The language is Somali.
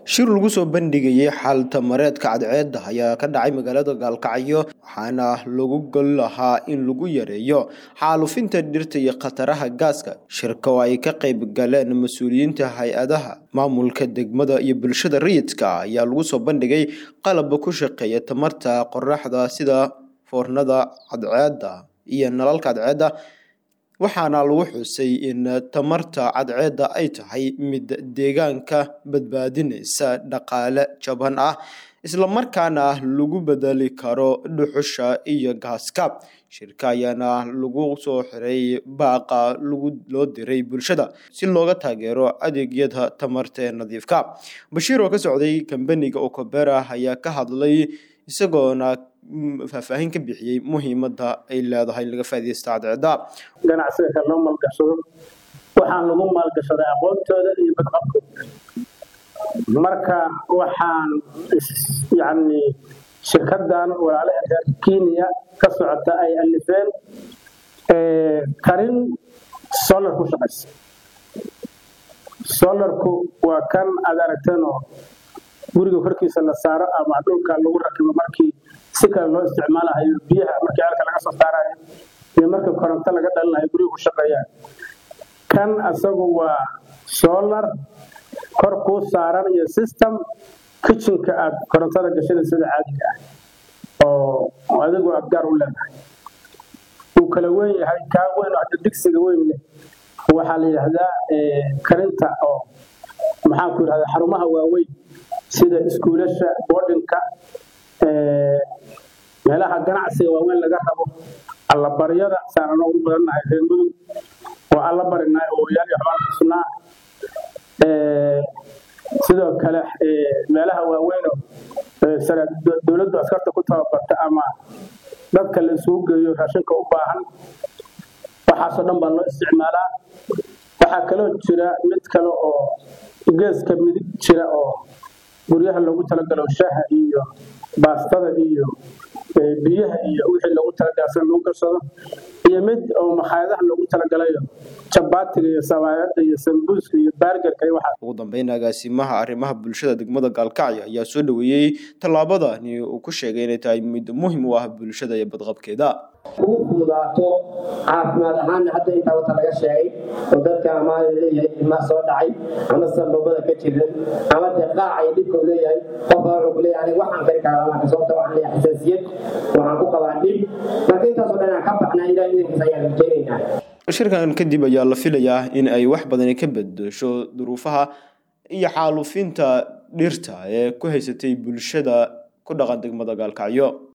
shir lagu soo bandhigayay xaalta mareedka cadceedda ayaa ka dhacay magaalada gaalkacyo waxaana lagu gol lahaa in lagu yareeyo xaalufinta dhirta iyo khataraha gaaska shirka oo ay ka qayb galeen mas-uuliyiinta hay-adaha maamulka degmada iyo bulshada rayidka ayaa lagu soo bandhigay qalabba ku shaqeeya tamarta qoraxda sida foornada cadceedda iyo nalalka cadceedda waxaana lagu xusay in tamarta cadceedda ay tahay mid deegaanka badbaadinaysa dhaqaale jaban ah islamarkaana lagu bedeli karo dhuxusha iyo gaaska shirka ayaana lagu soo xiray baaqa loo diray bulshada si looga taageero adeegyada tamarta ee nadiifka bashiir oo ka socday kambaniga okobera ayaa ka hadlay isagoona faahfaahin ka bixiyey muhiimadda ay leedahay in laga faaidaysta cadceedda ganacsiga kale loo maalgashado waxaan lagu maalgashaday aqoontooda iyo badqabkooda marka waxaan yani shirkadan walaalaha reer kenya ka socota ay alifeen karin solar ku shaqaysa solarku waa kan aad aragteenoo guriga korkiisa la saaro ama dhulka lagu rakibo markii si kale loo isticmaalahayo biyaha markii alka laga soo saarayo iyo markii koronto laga dhalinayo guriga ku shaqeeyaan kan asagu waa solar kor kuu saaran iyo system kitchenka aad korontada gashada sida caadiga ah oo adigu aad gaar u leedahay uu kala weyn yahay kaa weyn oo hadda digsiga weyn leh waxaa la yidhaahdaa karinta oo maxaanku yidhahdaa xarumaha waaweyn sida iskuulasha boardinka meelaha ganacsiga waaweyn laga rabo allabaryada saanano ugu badannahay reer mudug oo alla barinay oo yaal iyo xubaan xusnaa sidoo kale meelaha waaweynoo dowladdu askarta ku tababarta ama dadka la isugu geeyo raashinka u baahan waxaasoo dhan baa loo isticmaalaa waxaa kaloo jira mid kale oo geeska midig jira oo guryaha loogu talagalo shaaha iyo baastada iyo biyaha iyo wixii loogu talagalay lagu garsado iyo mid oo makhaayadaha loogu talagalayo jabaatiga iyo sabaayada iyo sambuuska iyo baargarka iyo waxa ugu dambeyn agaasimaha arrimaha bulshada degmada gaalkacyo ayaa soo dhaweeyey tallaabadani uu ku sheegay inay tahay mid muhiim u ah bulshada iyo badqabkeeda ugu fududaato caafimaad ahaanna hadda intaa wata laga sheegay oo dadka ama leeyahay ilmaa soo dhacay ama sanbabada ka jiran ama dee qaacay dhibkau leeyahay qofka wuxuu ku leeyahay aniga waxaan kari karaa lama sababta waxaan leeyahay xasaasiyad waxaan ku qabaa dhib marka intaasoo dhan aan ka baxnaa ilaah idankiisa ayaan rajaynaynaa shirkan kadib ayaa la filayaa in ay wax badani ka bedesho duruufaha iyo xaalufinta dhirta ee ku haysatay bulshada ku dhaqan degmada gaalkacyo